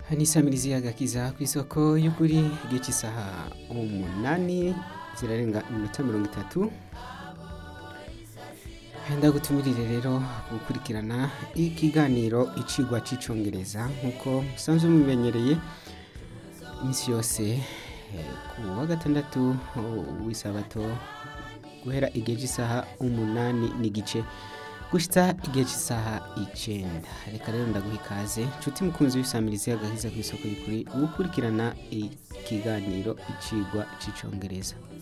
nisamirizi agakiza ku isoko y'ukuri igihe cy'isaha umunani zirarenga iminota mirongo itatu ndagutumirire rero gukurikirana ikiganiro icigwa c'icongereza nk'uko musanzwe mubimenyereye iminsi yose eh, ku wa gatandatu w'isabato guhera igihe cy'isaha umunani n'igice gushitsa igihe cy'isaha icenda reka rero ndaguha ikaze nshuti mukunzi w'isamirizi agahiza ku isoko y'ukuri gukurikirana ikiganiro icigwa c'icongereza